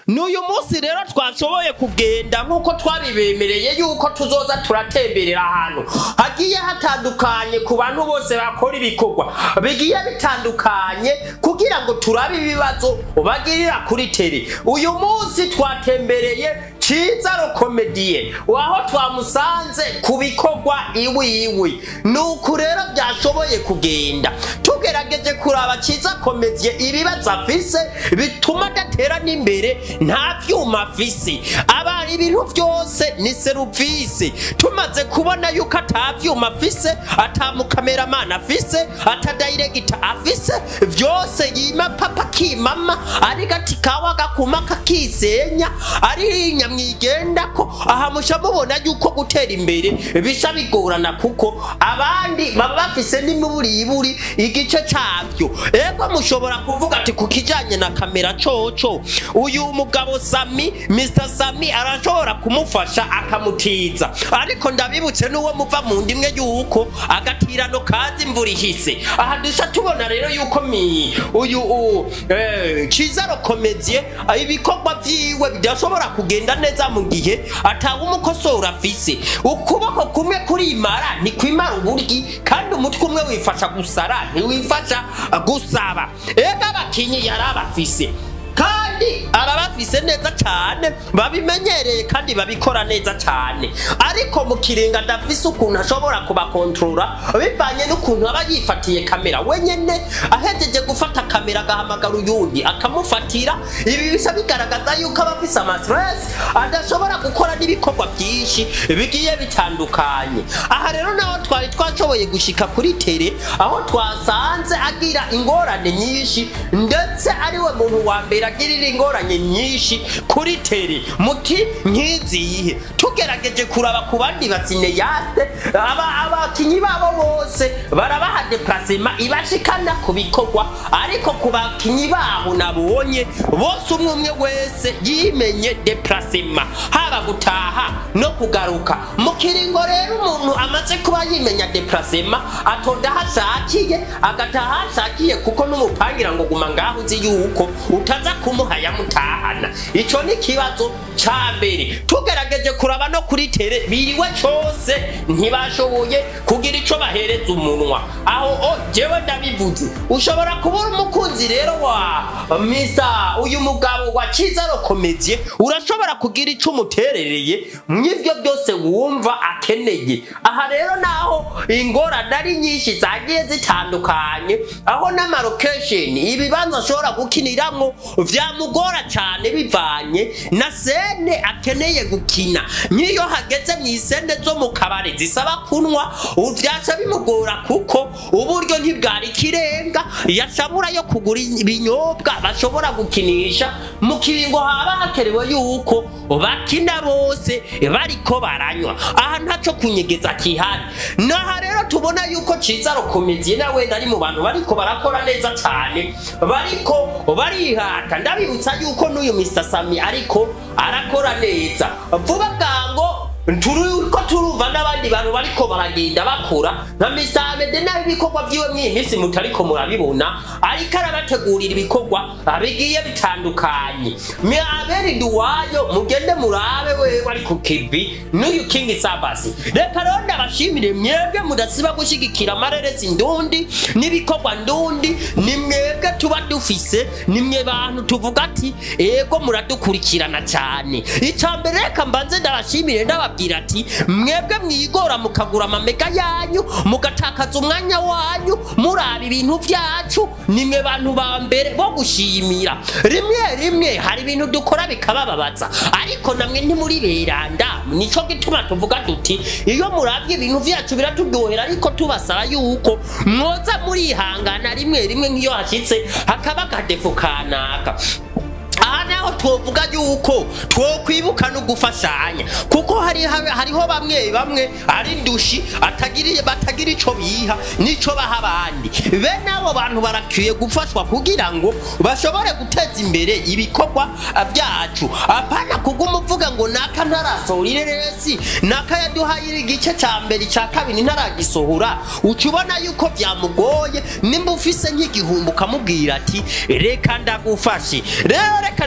n'uyu munsi rero twashoboye kugenda nk'uko twabibemereye yuko tuzoza turatemberera ahantu hagiye hatandukanye ku bantu bose bakora ibikorwa bigiye bitandukanye kugira ngo turabe ibibazo bagirira kuri tele uyu munsi twatembereye Ciza Rokomediye waho twamusanze ku bikorwa iwiwi nuko rero byashoboye kugenda tugerageje kuraba Ciza Komediye ibibazo afise bituma adatera n'imbere nta vyuma afise aba ibintu vyose ni seruvisi tumaze kubona yuko ata vyuma afise ata mukameramani afise ata dayiregita afise vyose yima papa kimama ari gati kawa gakuma kakisenya ari nyamwigendako aha musha mubona yuko gutera imbere bisha bigorana kuko abandi baba bafise n'imiburiburi igice cavyo ego mushobora kuvuga ati ku kijanye na kamera coco uyu mugabo sami mr sami arashobora kumufasha akamutiza ariko ndabibutse n'uwo muva mu ndimwe yuko agatirano kazi imvura ihise aha dusha tubona rero yuko mi uyu u- eh, ciza rokomediye ibikorwa vyiwe bidashobora kugenda neza mu gihe atawe umukosora afise ukuboko kumwe kurimara ntikwimara uburyi kandi umutwe umwe wifasha gusara ntiwifasha gusaba ega abakinyi yari abafise kandi arabafise neza cyane babimenyereye kandi babikora neza cyane ariko mu kirenga ndafise ukuntu ashobora kubakontorora bivanye n'ukuntu aba yifatiye kamera wenyene ahejeje gufata kamera agahamagara uyundi akamufatira ibi bisa bigaragaza yuko aba afise amastress adashobora gukora n'ibikorwa byinshi bigiye bitandukanye aha rero naho twari twashoboye gushika kuri tere aho twasanze agira ingorane nyinshi ndetse ariwe muntu wa mbere agirira ingorane nyinshi kuri tere muti nkizihe tugerageje kuraba ku bandi basineyate aba abakinyi babo bose barabaha deplacement ibashikana ku bikorwa ariko ku bakinyi babo nabonye bose umwe umwe wese yimenye deplacement haba gutaha no kugaruka mu kiringo rero umuntu amaze kuba yimenya deplacement atonda aho ashakiye agataha aho ashakiye kuko n'umupangira ngo guma ngaho uzi yuko utaza kumuha yamutahana ico ni ikibazo ca mbere tugerageje kuraba no kuri tere biriwe cose ntibashoboye kugira ico bahereza umunwa aho o jewe ndabivuze ushobora kubura umukunzi rero wa misa uyu mugabo wa ciza rokomediye urashobora kugira ico umuterereye mw'ivyo byose wumva akeneye aha rero naho ingorane ari nyinshi zagiye zitandukanye aho n'amarokesheni ibibanza ashobora gukiniramwo vyamugora cane bivanye na sene akeneye gukina nk'iyo hageze mu isene zo mu kabare zisaba kunwa vyaca bimugora kuko uburyo ntibwari ikirenga yashabura yo kugura ibinyobwa bashobora gukinisha mu kiringo haba hakenewe yuko bakina bose bariko baranywa aha ntaco kunyegeza kihari naha rero tubona yuko ciza rokomediye nawe ari mu bantu bariko barakora neza cane bariko barihata ndabibutsa yuko n'uyu Mr Sami ariko arakora neza vuba bwango turiko turumva n'abandi bantu bariko baragenda bakora nka Mr Amede nawe ibikorwa vyiwe mw'iyi minsi mutariko murabibona ariko arabategurira ibikorwa bigiye bitandukanye mwaberi duwayo mugende murabe wewe ari ku kivi n'uyu King Sabasi reka rero ndabashimire mwebwe mudasiba gushigikira amareresi ndundi n'ibikorwa ndundi ni mwebwe tuba dufise ni mwe bantu tuvuga ati ego muradukurikirana cyane icya mbere reka mbanze ndabashimire ndababwira ati mwebwe mwigora mukagura amamega yanyu mugatakaza umwanya wanyu muraba ibintu byacu ni mwe bantu ba mbere bo gushimira rimwe rimwe hari ibintu dukora bikabababaza ariko namwe ntimuri beranda nico gituma tuvuga duti iyo muravye ibintu vyacu biraturyohera ariko tubasaba yuko mwoza murihangana rimwe rimwe nk'iyo hashitse hakaba akadefu kanaka aha naho twovuga yuko twokwibuka no gufashanya kuko hari hariho bamwe bamwe ari ndushi atagiriye batagira ico biha nico baha abandi bene abo bantu barakwiye gufashwa kugira ngo bashobore guteza imbere ibikorwa byacu apana kuguma uvuga ngo naka ntarasohora ireresi naka yaduhaye igice ca mbere ica kabiri ntaragisohora uca ubona yuko byamugoye nimba ufise nk'igihumbi ukamubwira ati reka ndagufashe rero reka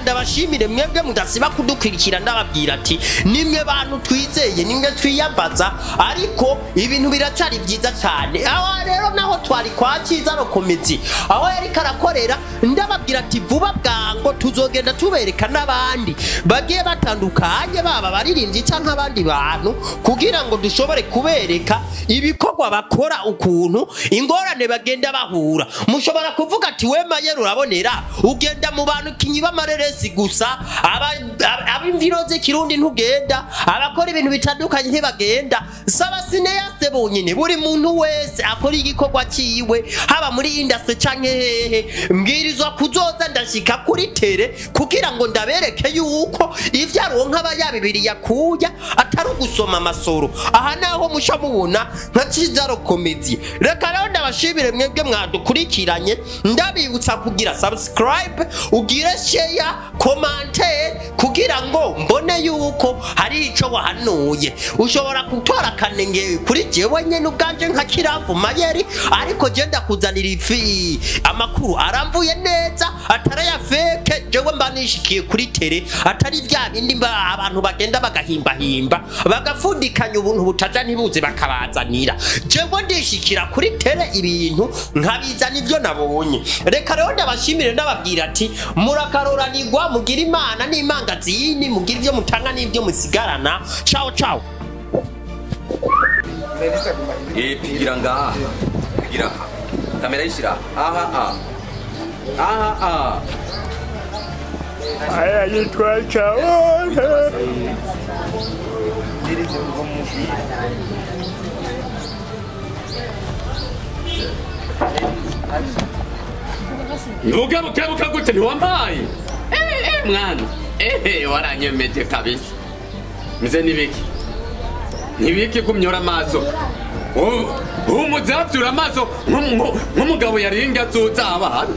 ndabashimire mwebwe mudasiba kudukurikira ndababwira ati nimwe bantu twizeye nimwe twiyambaza ariko ibintu biracari vyiza cyane aho rero naho twari kwa cyiza rokomezi aho yariko arakorera ndababwira ati vuba bwango tuzogenda tubereka n'abandi bagiye batandukanye baba baririmbyi cyangwa abandi bantu kugira ngo dushobore kubereka ibikorwa bakora ukuntu ingorane bagenda bahura mushobora kuvuga ati we mayero urabonera ugenda mu bantu kinyi b'amareresi gusa aba- aba- ab'imviro z'ikirundi ntugenda abakora ibintu bitandukanye ntibagenda saba sineyase bonyine buri muntu wese akora igikorwa ciwe haba muri industry canke hehe mbwirizwa kuzoza ndashika kuri tere kugira ngo ndabereke yuko ivyo aronka aba yabibiriye akuya atari ugusoma amasoro aha naho musha mubona nka cizaro komedi reka rero ndabashimire mwebwe mwadukurikiranye ndabibutsa kugira subscribe ugire share commentaire kugira ngo mbone yuko hari ico wahanuye ushobora gutora akanenge kuri jewe nyene ubwanje nka kiramvu mayeri ariko je ndakuzanira ifi amakuru aramvuye neza ataraya feke jewe mba nishikiye kuri tere atari vya bindi mba abantu bagenda bagahimbahimba bagafundikanya ubuntu butaja ntibuze bakabazanira jewe ndishikira kuri tere ibintu nkabizana ivyo nabonye reka rero ndabashimire ndababwira ati murakaroranirwa mugira imana n'imangazini mugira ivyo mutanga n'ivyo musigarana ciao ciao Eh, pigira ngaha pigira aha kamera yishyira aha aha aha aha aya yitwa ciao ntugarukebuka gute ntiwampaye Eh, eh, mwana ehe waranyemeje kabisa mze nibiki nibiki kumyora amaso umuzavyura amaso nku- nku- nk'umugabo yaringa azoza abana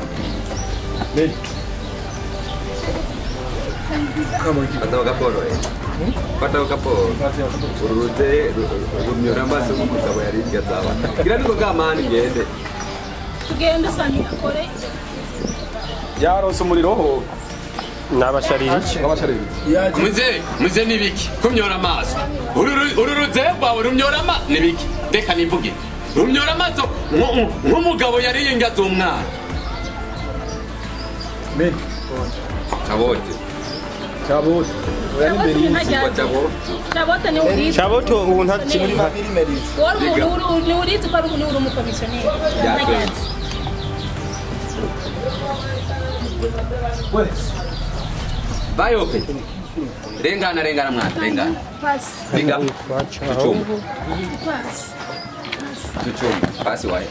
Fata kaporo eh. Fata kaporo. Urute rumyora amaso nk'umugabo yarinze azaba. Gira niko gamani ngende. tugende usanga akore yaronse umuriro ho nabashariri w'abashariri muze muze nibiki kumyora amaso uru ru- uru ruze rwawe rumyora amaso nibiki reka nivuge rumyora amaso nku- nku- nk'umugabo yaringa aza umwana meni Chabote. cyabote oya n'imbere Chabote y'inzu ntajya- Kwa chabote. Chabote ni urizi chaboto ubu nta muri babiri merizi wari umuntu uri- ni urizi ko ari umuntu uri umukomisiyoneri Ya, Ntajya- bayope rengana rengana mwana rengana pasi biga tucumba pasi tucumba pasi waye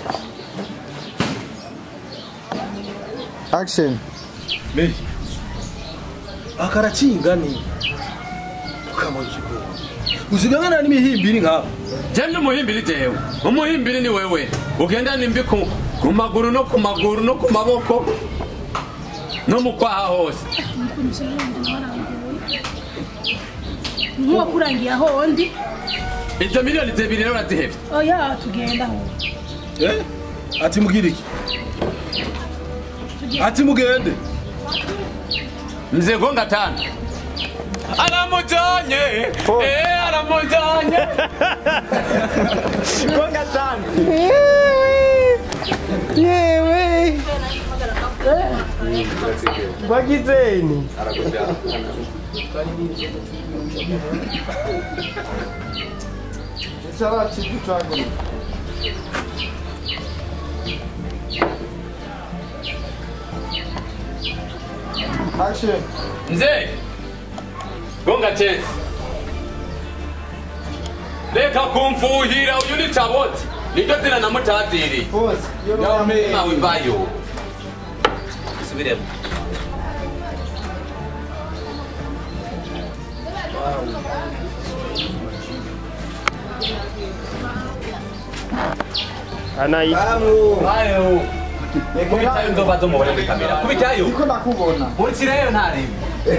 action meni akaracinga ni ukamujiko uzigangana n'imihimbiri nk'aba jende umuhimbiri jewe umuhimbiri ni wewe ugenda nimbi ku, ku maguru no ku maguru no ku maboko no mu kwaha hose umukomisiyoneri ndi waranguye nk'uwakurangiye aho ndi izo miliyoni zibiri rero urazihevye oya tugenda aho eh ati mugire iki ati mugende mzee gonga tano aramujanye eh aramujanye gonga tano yewe bagizeni action mzee gonga chesi reka kumfuhira uyu ni taboti niryo zina namutaziriye pose nawe mbayo subiremo anayi bayo kubitayo nzoba zo mubone muri kamera kubitayo niko nakubona nkurikirayo ntarebe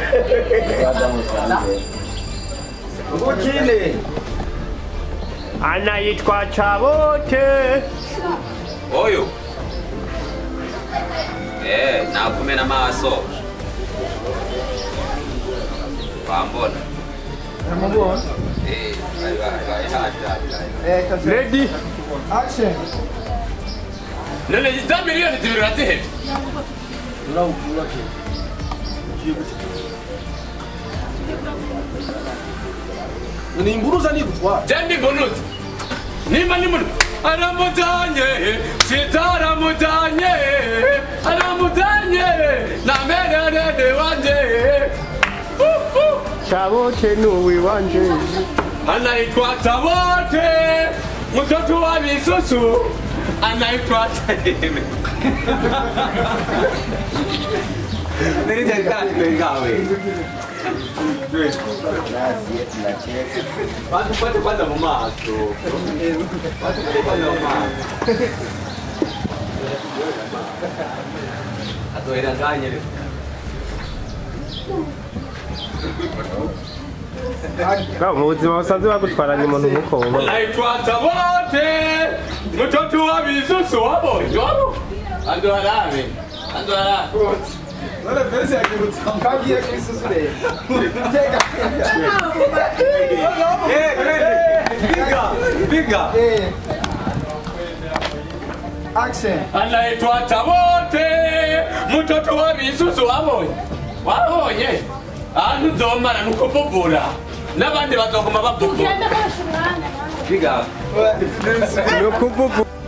Ukine. anayitwa chabote oyo eh nakumena amaso wambona Mubona. Eh, bari bari bari hafi hafi hafi. Eh, kase. Ready? Action. none za miliyoni zibiri urazihebye Urawukura ke. Ugiye gute? Ni imburuza ni gutwara. jendi mbunuzi nimba ni muntu aramujanye sitaramujanye aramujanye na mererede wanje Uh, uh. Chabote nuwi wanje. anaitwa Tabote, mtoto wa Bisusu anaitwa Tademe. Watu pate kwanza mu maso. Watu pate kwanza mu maso. Atoera nganye leo. Ba mu buzima busanzwe bagutwaranye umuntu nk'uko wowe. Anaitwa Tabote, mtoto wa Bisusu wabo. Wabo. Ando harame. Ando harame. None pesa yakirutse. Kagiye kwisuzure. Tega. Eh. Action. anaitwa Tabote, mtoto wa Bisusu wabonye wabonye ahantu uzomara nuko bubura n'abandi bazoguma babubura tugenda bose umwanya Piga. Ni ukuvuga